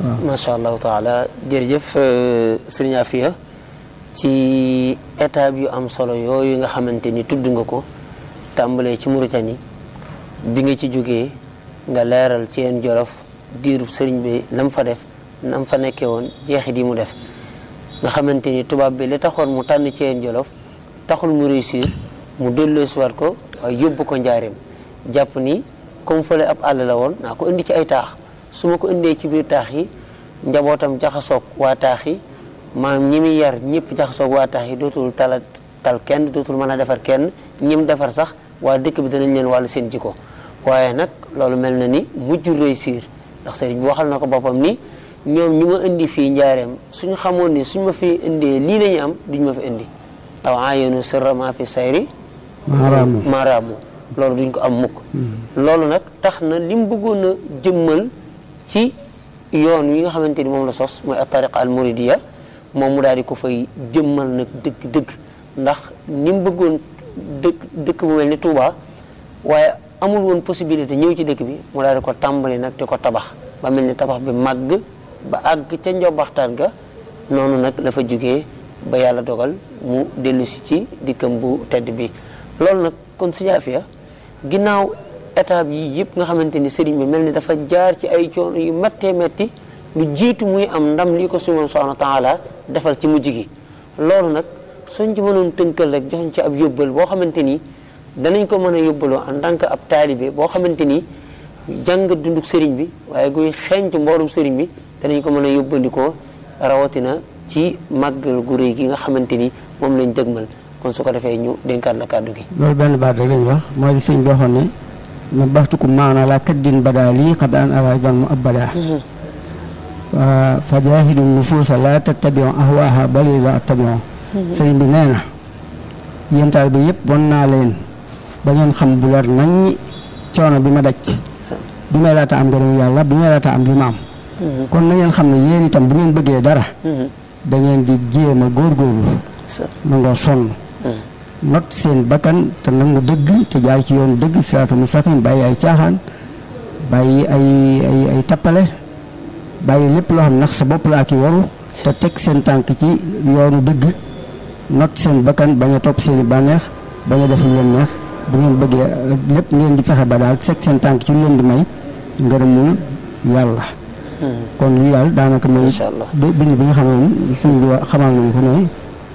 macha allahu taala jërëjëf sëriñ Afia ci étape yu am solo yooyu nga xamante ni tudd nga ko tàmbalee ci Mauritanie bi nga ci jógee nga leeral ci yeen jolof diirub sëriñ bi lam fa def nam fa nekkee woon jeexit yi mu def nga xamante ni tubaab bi li taxoon mu tànn ci yeen jolof taxul mu réussir mu delloosiwaat ko waaye yóbbu ko njaareem jàpp ni comme fële ab àll la woon naa ko indi ci ay taax su ma ko indee ci biir taax yi njabootam jaxasoog waa taax yi maanaam ñi muy yar ñëpp jaxasoog waa taax yi dootul tala tal kenn dootul mën a defar kenn ñim defar sax waa dëkk bi danañ leen wàllu seen jikko waaye nag loolu mel na ni mujj réussir ndax sëriñ bi waxal na ko boppam ni ñoom ñu ma indi fii njaareem suñu xamoon ni suñ ma fi indee lii la ñu am duñ ma fi indi aw ayonu sirra ma fi sayri maaraamu loolu duñ ko am mukk loolu nag tax na li mu bëggoon a jëmmal ci yoon wi nga xamante ni moom la sos mooy atariqa al muridiya moom mu daal di ko fay jëmmal nag dëgg dëgg ndax ni mu bëggoon dëkk dëkk bu mel ni Touba waaye amul woon possibilité ñëw ci dëkk bi mu daal di ko tàmbali nag di ko tabax ba mel ni tabax bi màgg ba àgg ca njobaxtaan ga noonu nag la fa jógee ba yàlla dogal mu dellu si ci dikkam bu tedd bi loolu nag kon Sëriñ Afia ginnaaw étape yi yëpp nga xamante ni sëriñ bi mel ni dafa jaar ci ay coono yu méttee métti lu jiitu muy am ndam lii ko suñu subhanahu wa taala defal ci mujj gi loolu nag suñ ci mënoon tënkal rek joxuñ ci ab yóbbal boo xamante ni danañ ko mën a yóbbaloo en tant que ab taalibe boo xamante ni jàng dunduk sëriñ bi waaye guy xeeñtu mboorum sëriñ bi danañ ko mën a yóbbandikoo rawatina ci màggal gu réy gi nga xamante ni moom lañ dëgmal kon su ko defee ñu dénkaat la kàddu gi loolu benn baat rek lañ wax mooy sëñ bi waxoon ne ma baxtukum maana la kaddin badaa lii xad an ara dan mu abada fa jaahidu nufuusa la tattabiu ahwaaha bali la attabiu sëriñ bi nee na yéen taal bi yëpp won naa leen ba ngeen xam bu leer nañ coono bi ma daj bi may laata am ngërëm yàlla bi may laata am li ma am kon na ngeen xam ne yéen itam bu ngeen bëggee dara da ngeen di jéem a góorgóorlu nangoo sonn not seen bakkan te nangu dëgg te jaar ci yoonu dëgg siraatu mustaqim bàyyi ay caaxaan bàyyi ay ay ay tappale bàyyi lépp loo xam nax sa bopp la ak i waru te teg seen tànk ci yoonu dëgg not seen bakkan bañ a topp seen i bànneex bañ a def lu leen neex bu ngeen bëggee lépp ngeen di fexe ba daal teg seen tànk ci lu leen di may ngërëmul yàlla kon lii daal daanaka mooy bind bi nga xam ne suñ bi xamal nañu ko ne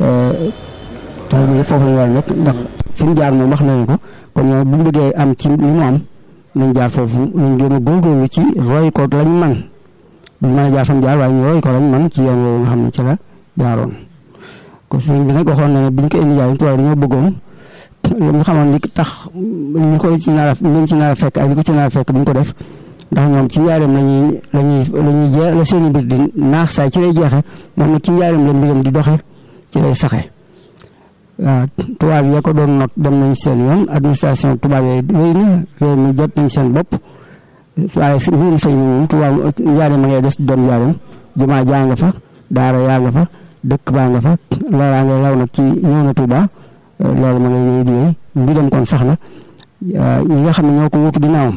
taw bi foofu lañu war a nekk ndax fi mu jaar moom wax nañu ko kon ñoom bu ñu bëggee am ci li mu am nañ jaar foofu nañ gën a góorgóorlu ci roy ko lañ man duñ mën a jaar fan jaar waaye ñu roy ko lañ man ci yoon woowu nga xam ne ci la jaaroon kon sëñ bi nag waxoon na ne biñ ko indi jaay tubaab dañoo bëggoon lu nga xamoon li tax ñu ko ci nar a leen ci nar a fekk ak li ko ci nar a fekk duñ ko def ndax ñoom ci njaareem lañuy lañuy la ñuy jee la seen i mbir di naax saay ci lay jeexe moom nag ci njaareem la mbiram di doxe ci lay saxe waaw tubaab yi ko doon not dem nañ seen yoon administration tubaab yi wéy na réew mi jot nañ seen bopp waaye si mbirum sëñ bi moom tubaab njaareem ma ngay des doon njaareem jumaa jaa nga fa daara yaa nga fa dëkk baa nga fa loolaa ngay law nag ci ñëw na Tuuba loolu ma ngay wéy di wéy mbiram kon sax na ñi nga xam ne ñoo ko wutu ginnaawam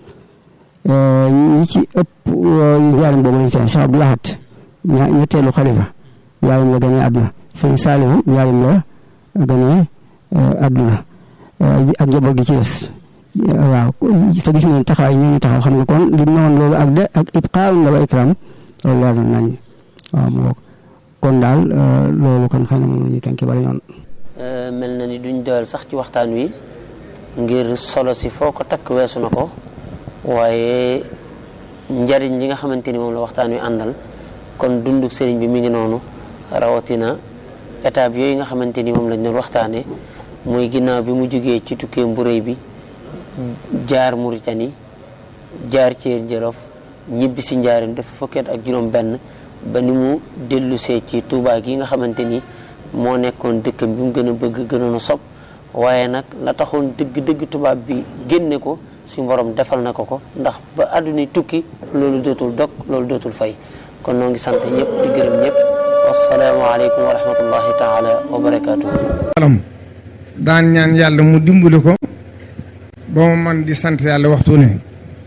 ñi ci ëpp njaareem boobu lañ fee Cheikh Abdou Lahad ñetteelu xalifa njaareem la gënee àdduna sëñ Saalihu njaareem la gënee àdduna ak njaboot gi ci des waaw te gis ngeen taxawaay ñu ngi taxaw xam nga kon li noonu loolu ak de ak ibqaawun la wa ikram loolu leer na nañ waaw mu bokk kon daal loolu kon xëy na moom la ñuy tënk bala ñoon mel na ni duñ doyal sax ci waxtaan wi ngir solo si foo ko takk weesu na ko waaye njariñ li nga xamante ni moom la waxtaan wi àndal kon dunduk sëriñ bi mi ngi noonu rawatina étape yooyu nga xamante ni moom lañ doon waxtaane muy ginnaaw bi mu jógee ci tukkee mburéy bi jaar Mauritanie jaar Thiel Jolof ñibbi si njaarim dafa fukkeet ak juróom benn ba ni mu dellusee ci Touba gi nga xamante ni moo nekkoon dëkkam bi mu gën a bëgg gënoon a sob waaye nag la taxoon dëgg-dëgg tubaab bi génne ko suñu borom defal na ko ko ndax ba àdduna tukki loolu dootul dog loolu dootul fay kon noo ngi sant ñëpp di gërëm ñëpp wasalaamu aleykum wa rahmatullahi taala wa barakatuhu alam daan ñaan yàlla mu dimbali ko ba mu man di sant yàlla waxtu ne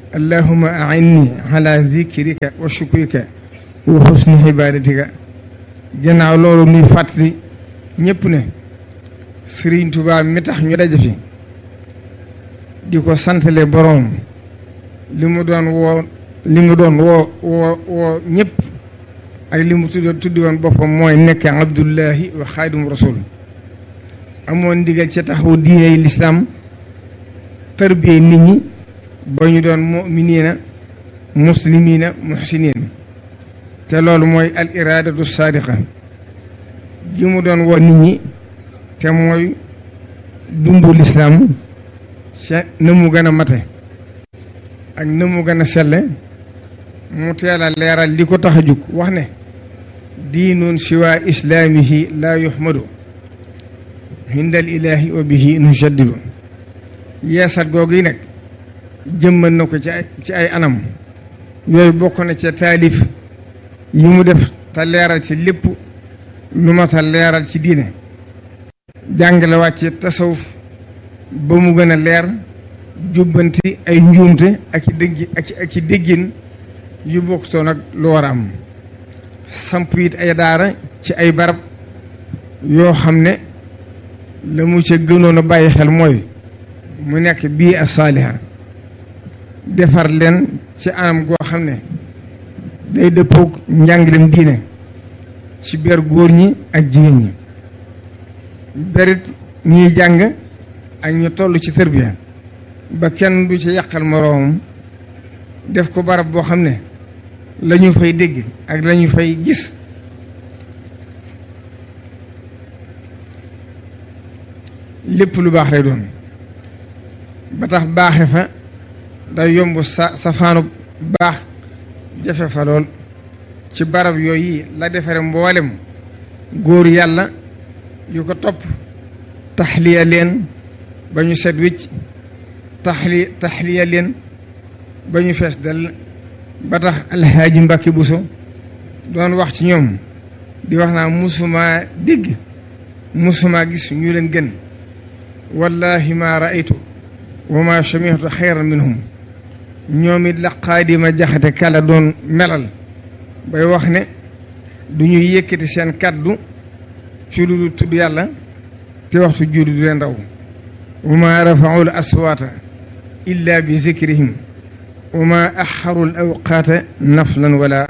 allahuma ainni ala zikrika wa shukrika wa husni ibadatika gannaaw loolu nuy fàttali ñépp ne Sëriñ Tuubaa mi tax ñu daje fi di ko santale boroom li mu doon woo li mu doon woo woo woo ñëpp ak li mu tudd tuddi woon boppam mooy nekk abdullahi wa xaadimu rasul amoon ndigal ca taxawu diine lislaam tarbiyee nit ñi ba ñu doon muminina muslimina muhsinin te loolu mooy al iradatu saadiqa gi mu doon woo nit ñi te mooy dundu lislaam ca na mu gën a mate ak na mu gën a selle mu teel a leeral li ko tax a jug wax ne diinun siwa islaamihi laa yuhmadu hindal ilaahi wa bihi nujaddidu yeesat googu yi nag jëmmal na ko ci ay ci ay anam yooyu bokk na ca taalif yi mu def te leeral ci lépp lu ma ta leeral ci diine jàngale wàcce tasawuf ba mu gën a leer jubbanti ay njuumte ak i dégg ak i déggin yu bokkutoon ak lu war a am samp it ay daara ci ay barab yoo xam ne la mu ca gënoon a bàyyi xel mooy mu nekk bii a saaliha defar leen ci anam goo xam ne day dëppoog njàngalem diine ci ber góor ñi ak jigéen ñi berit ñiy jàng ak ñu toll ci tërbiya ba kenn du ci yàqal moroomam def ko barab boo xam ne la ñu fay dégg ak la ñu fay gis lépp lu baax lay doon ba tax baaxe fa day yomb sa safaanu baax jafe fa lool ci barab yooyu la defare mboolem góor yàlla yu ko topp taxliya leen ba ñu set wicc taxli taxliya leen ba ñu fees dal ba tax alxaaji Mbàkke Buso doon wax ci ñoom di wax naa musumaa dégg musumaa gis ñu leen gën wallahi ma raaytu wa ma samihtu xayran minhum ñoom it la xaadima jaxate kala doon melal bay wax ne du ñuy yëkkati seen kàddu ci lu dul tudd yàlla te waxtu julli du leen raw wa ma rafaul aswaata illa bi zikrihim wa ma axaru l awqaata naflan wala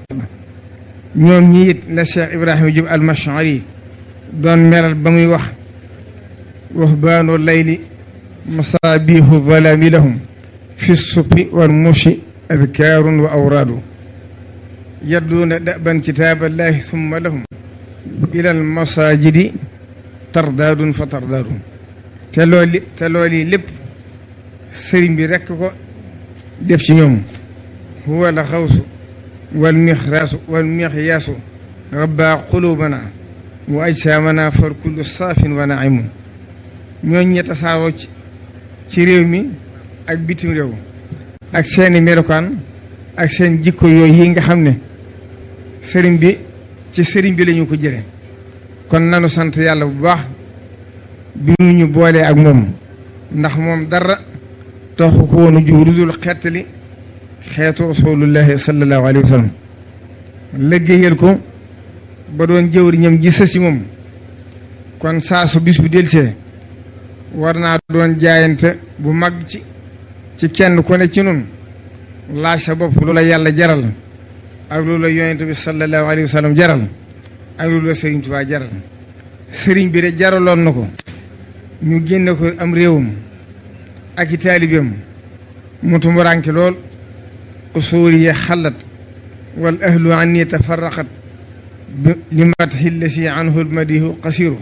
ñoom ñi it la Cheikh Ibrahima Diop al-Mash'ari doon melal ba muy wax ruhbaanu layli masaabihu zalaami lahum fi suppi wal mushi adkaarun wa awraadu yadduuna daban kitaaballahi summa lahum ila al masaajidi tardaadun fa tardaadun te loolu te loolu yi lépp sëriñ bi rekk ko def ci ñoom huwa la xawsu wal mixraasu wal mixyaasu rabbaa quluubana wa ajsaamana far kullu saafin wa naimun ñooñ ñe tasaaroo ci ci réew mi ak bitim réew ak seeni melokaan ak seen jikko yooyu yi nga xam ne sëriñ bi ci sëriñ bi lañu ko jële kon nanu sant yàlla bu baax bi mu ñu boolee ak moom ndax moom dara taxu ko woonu jug lu dul xettali xeetu rasulullahi sallallahu alayhi wa sallam liggéeyal ko ba doon jëwriñam ji sës ci moom kon saa su bis bu delsee war naa doon jaayante bu mag ci ci kenn ku ne ci nun laaj sa bopp lu la yàlla jaral ak lu la yonent bi sallallahu alayhi wa sallam jaral ak lu la sëriñ Tuubaa jaral sëriñ bi de jaraloon na ko ñu génne ko am réewam ak i taalibeem mu tumuraanke lool usuuriya xalat wal ahlu anni tafarraqat li matxi lasi anhu lmadihu qasiru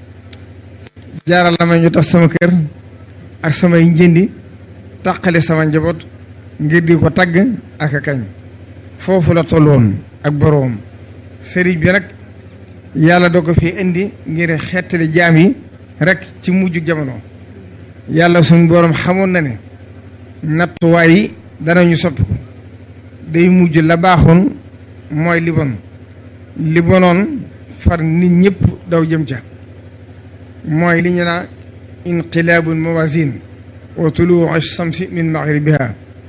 jaaral na ma ñu tas sama kër ak samay njëndi taqale sama njaboot ngir di ko tagg ak a kañ foofu la tolloon ak boroom sëriñ bi nag yàlla doo ko fi indi ngir xettali jaam yi rek ci mujj jamono yàlla suñ boroom xamoon na ne nattuwaay yi danañu soppi ko day mujj la baaxoon mooy li bon li bonoon far nit ñëpp daw jëm ca mooy li ñu naa inqilaabul mawazin wa tuluu shamsi min maghribiha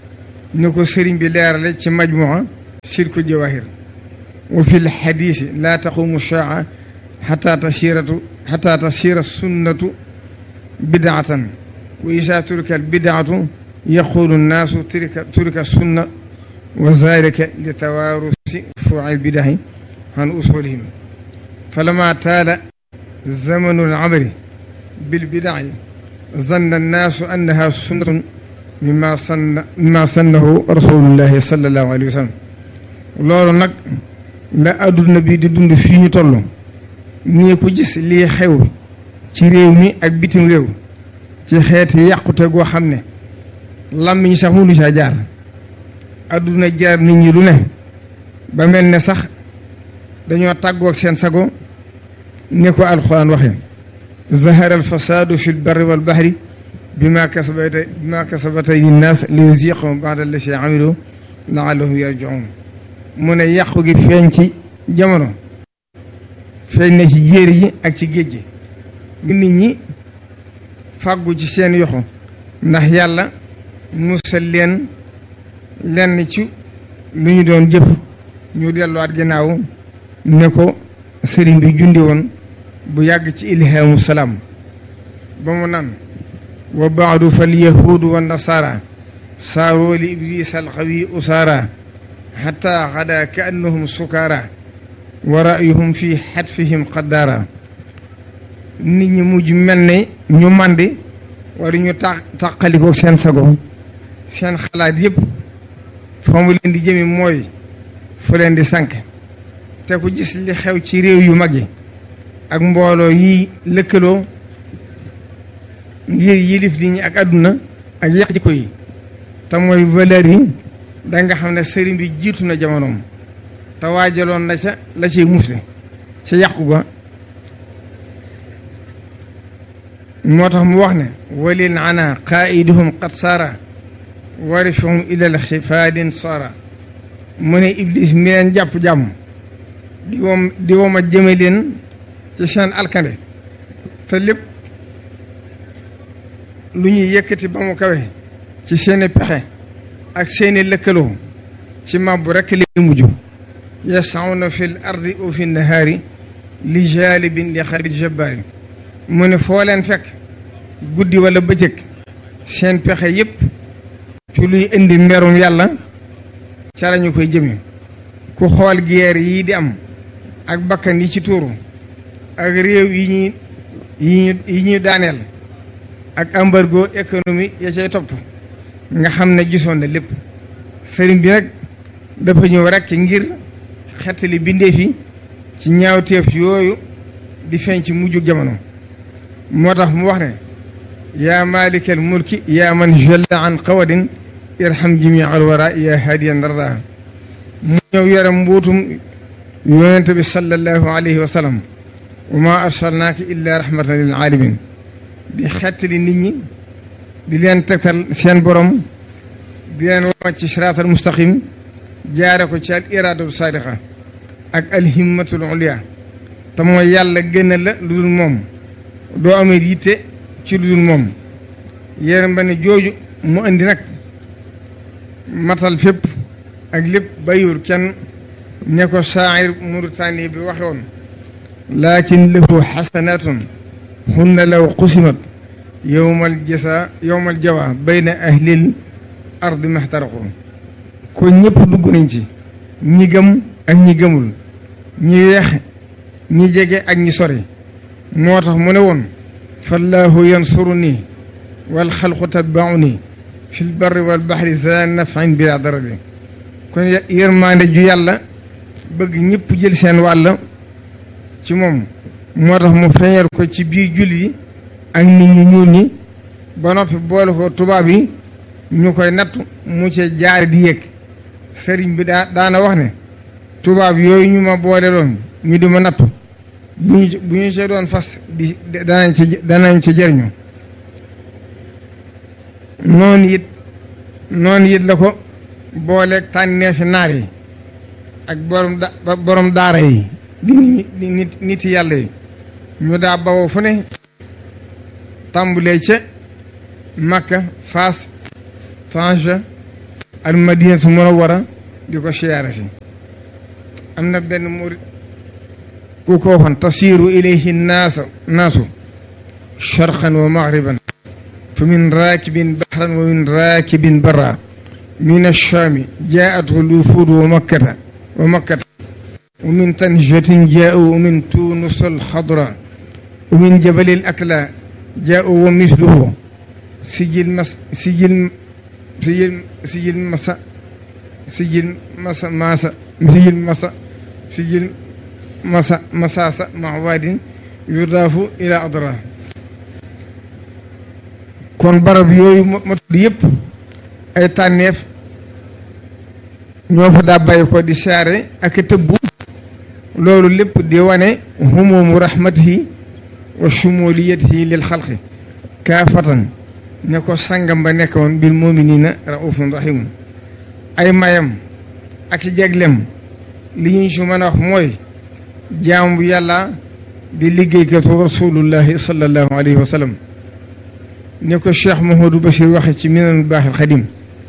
ni ko sëriñ bi leerale ci majmua silku jawahir wa fi lxadisi laa taqumu shaa xata tasiratu xata tasira sunnatu bidaatan wa isa turika bidaatu yaqulu nnaasu turika turika sunna wa zalika li tawaarusi fuuci bidahi an usulihim falama taala zamanu lamri bilbidaci zanna annaasu annaha sunnatun mimma sanna mimma sannahu rasulullahi sallallahu alayhi wa sallam loolu nag la adduna bi di dund fii ñu toll nii ko gis lii xew ci réew mi ak bitim réew ci xeeti yàqute goo xam ne làmmiñ sax mënu saa jaar adduna jaar nit ñi lu ne ba mel ne sax dañoo tàggoog seen sago ni ko alxuraan waxe zahara alfasaadu fi lbarri walbahri bima kasabata bima kasabata linnaas li yuziqahum ba'da allati amilu laallahum yarji'un mu ne yàqu gi feeñ ci jamono feeñ na ci jéeri yi ak ci géej gi nit ñi fàggu ci seen yoxo ndax yàlla musal leen lenn ci lu ñu doon jëf ñu delluwaat ginnaaw ne ko sëriñ bi jundi woon bu yàgg ci ilhaamu salaam ba mu nan wa baadu fal yahuudu wa nasaara saaroo li iblis alxawi usaara xataa xadaa ka annahum sukaara wa rayuhum fi xatfihim qaddaara nit ñi mujj mel ne ñu màndi wala ñu ta tàqalikoo seen sago seen xalaat yëpp fa mu leen di jëmi mooy fu leen di sànk te ku gis li xew ci réew yu mag yi ak mbooloo yi lëkkaloo ngir yilif nit ñi ak àdduna ak yàq jikko yi te mooy valeur yi da nga xam ne sëriñ bi jiitu na jamonoom te waajaloon na ca la ciy musle ca yàqu ga moo tax mu wax ne walil ana qaiduhum qad saara warifahum ilal xifaadin saara mu ne iblis mi leen jàpp jàmm di woom di wooma jëme leen ci seen alkande te lépp lu ñuy yëkkati ba mu kawe ci seeni pexe ak seeni lëkkaloo ci màbbu rekk li mujj yasawna fi l ardi au fi nahaari li jalibin li xarit jabbaari mu ne foo leen fekk guddi wala bëccëg seen pexe yépp ci luy indi merum yàlla ca lañu koy jëme ku xool guerre yi di am ak bakkan yi ci tuuru ak réew yi ñuy yi ñu yi ñuy daaneel ak embargo économie ya cay topp nga xam ne gisoon na lépp sëriñ bi nag dafa ñëw rekk ngir xettali bindee fi ci ñaawteef yooyu di feeñ ci mujjug jamono moo tax mu wax ne yaa malikal mulki yaa man jalla an qawadin irham jami al wara yaa hadiyan darda mu ñëw yore mbuutum yonente bi sallallahu alayhi wa sallam wa ma arsalnaaka illa rahmatan lil alamin di xettali nit ñi di leen tegtal seen borom di leen wama ci siraatal mustaqim jaare ko ci al iradatu sadiqa ak alhimmatul ulia te mooy yàlla gën a la lu dul moom doo amee yitte ci lu dul moom yéen ba ne jooju mu indi nag matal fépp ak lépp bayur kenn ne ko saayir Mauritanie bi waxe woon lakin lahu xasanatun hunna law qusimat yowmal jasa yowmal jawa bayna ahlil ardi maxtaraqu ko ñëpp dugg nañ ci ñi gëm ak ñi gëmul ñi weex ñi jege ak ñi sori moo tax mu ne woon fallaahu yansuru nii wal xalqu tatbaau nii fi lbarri wal baxri za nafin bila darari kon yërmaande ju yàlla bëgg ñëpp jël seen wàll ci moom moo tax mu feeñal ko ci biir julli yi ak nit ñu ñuul ñi ba noppi boole ko tubaab yi ñu koy nattu mu ci jaare di yëg sëriñ bi daa daana wax ne tubaab yooyu ñu ma boole loon ñu di ma nattu bu ñu bu ñu see doon fas di danañ ci danañ ci jëriñu noonu it noonu it la ko booleeg tànneefi naar yi ak borom da borom daara yi di nit nit yàlla yi ñu daa bawoo fu ne tàmbulee ca Makka Faas Tanja al madinatu munawwara di ko siyaare si am na benn murit ku ko waxoon tasiiru ilayhi naasu naasu sharqan wa maghriban fa min raakibin bahran wa min raakibin barra min achaami jaa'athu lufuud wa makkata wa makkata wa min tanjatin jaa'u wa min tunus alxadra wa min jabali alakla jaa'u wa misluhu sijil mas sijil sijil sijil masa sijil masa masa sijil masa sijil masa masasa mawadin yudaafu ila adra kon barab yooyu ma tudd yëpp ay tànneef ñoo fa daa bàyyi ko di saare ak tëbbu loolu lépp di wane humumu rahmatihi wa shumuliyatihi lil xalqi kaafatan ne ko sangam ba nekkoon bil muminina raufun rahimun ay mayam ak jeglem li ñu si mën a wax mooy jaam bu yàlla di liggéeykatu rasulullahi sallallahu alayhi wa sallam ni ko cheikh Mouhamadou Bachir waxe ci minanul baaxil xadim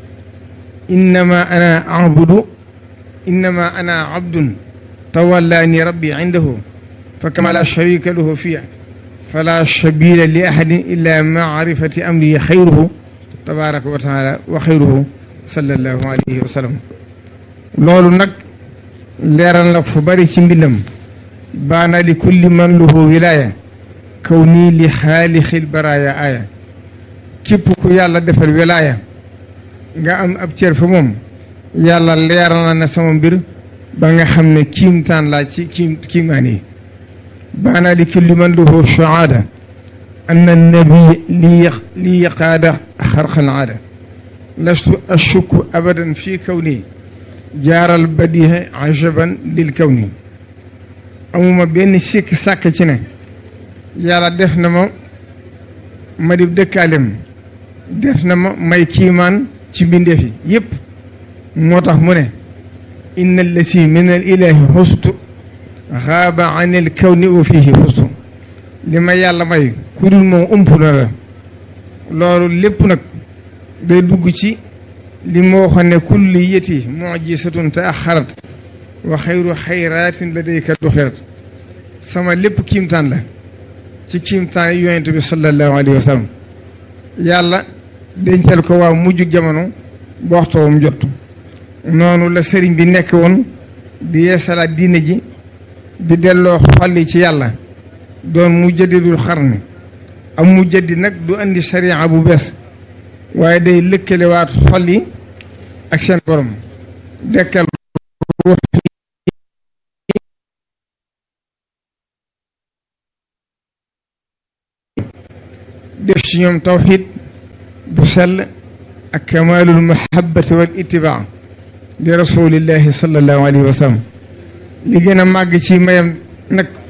innama ana abudu innama ana abdun tawallaani rabbi indahu fa kama la sharika lahu fiya fala sabila li ahadin illa maarifati amri xayruhu tabaraka wa taala wa xayruhu sallallahu alayhi wa sallam loolu nag leeral na fu bari ci mbindam baana li kulli man lahu wilaya kaw nii li xaalixil baraaya aaya képp ku yàlla defal wilaaya nga am ab cër fa moom yàlla leeral na ne sama mbir ba nga xam ne kiimtaan laa ci kiim kiimaan yi baana li kulli man lahu shuhaada anna nabi li li yaqaada xarqan aada lastu ashukku abadan fii kawni jaaral badiha ajaban lil kawni amuma benn sikki sàkk ci ne yàlla def na ma ma di dëkkaalem def na ma may kiimaan ci mbindeef yi yëpp moo tax mu ne inna allasi min al ilahi xustu xaaba an il kawni wa fihi xustu li ma yàlla may ku dul moom ëmp na la loolu lépp nag day dugg ci li moo xam ne kulli yeti mujisatun te axarat wa xayru xayraatin la day kat du xerat sama lépp kiimtaan la ci kiimtaan yi yonent bi sallallahu alayhi wa sallam yàlla dencal ko waa mujj jamono ba waxtoom jot noonu la sëriñ bi nekk woon di yeesalaat diine ji di delloo xolli ci yàlla doon mujaddidul xarni am mujaddid nag du andi sariya bu bees waaye day lëkkalewaat xol yi ak seen borom dekkal ruux def ci ñoom tawxid bu sell ak kamalul mahabbati wal itibaa li rasulillahi sallallahu alayhi wa sallam li gën a màgg ci mayam nag